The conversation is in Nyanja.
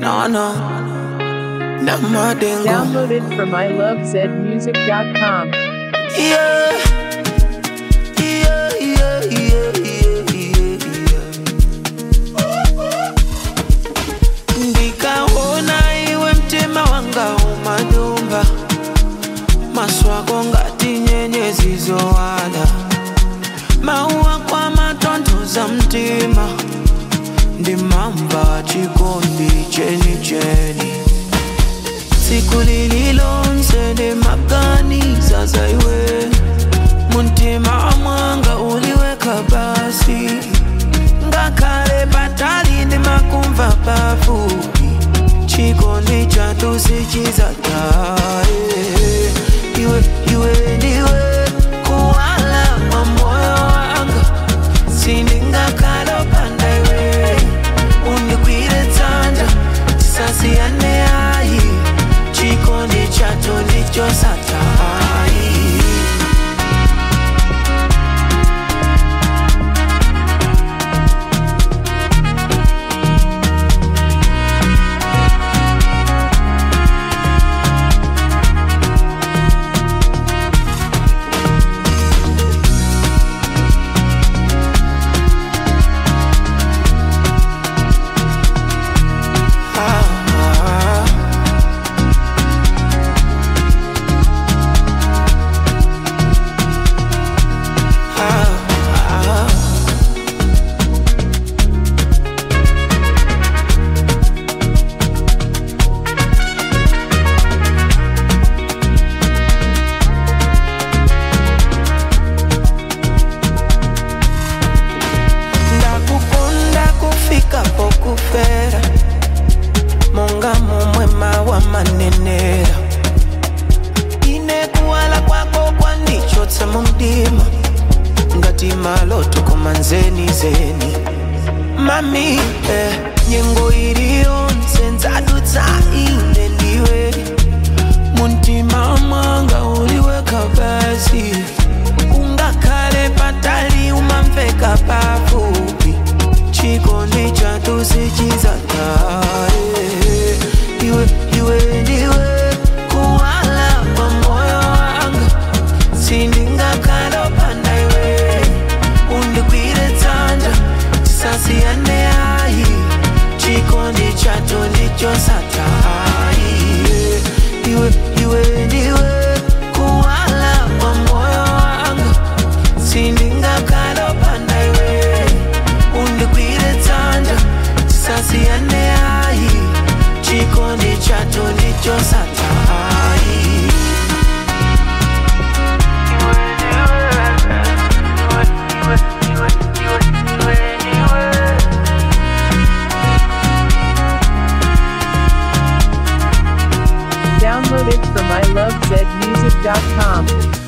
No, no. Namadengo. Downloaded from ilovezmusic.com. Yeah. Yeah, yeah, yeah, yeah, yeah, yeah. Ndikaona iwe mtima wanga umadumba maswako ngati nyenyezi zowala mauwa kwa matonthoza mtima ndimamba chikondi cheni cheni tsiku lililonse ndimaganiza za iwe muntima mwanga uliweka basi ngakhale patali ndimakumva pafupi chikondi chathu sichizataye iwe iwe ndiwe kuwala kwa moyo wanga sindingakhala opanda iwe undigwire dzanja tisasiyane ayi chikondi chathu ndichosatayi ah, ah. ah, ah. ndakukonda kufika pokufera monga momwe mawa manenera ine kuwala kwako kwandichotsa mu mdima ngati maloto koma nzeni zeni mami eh, nyengo iliyonse ndzadutsa ine ndiwe muntima mwanga uliweka basi ungakhale patali umamveka pafupi chikondi chathu sichizataye iwe iwe ndiwe kuwala kwa moyo wanga sindingakhala opanda iwe undigwire dzanja tisasiyane ayi chikondi chathu ndichosatayi iwe iwe ndiwe kuwala kwa moyo wanga sindingakhala opanda iwe undigwire dzanja tisasiyane ayi chikondi chathu ndichosatayi Downloaded from ilovezmusic.com.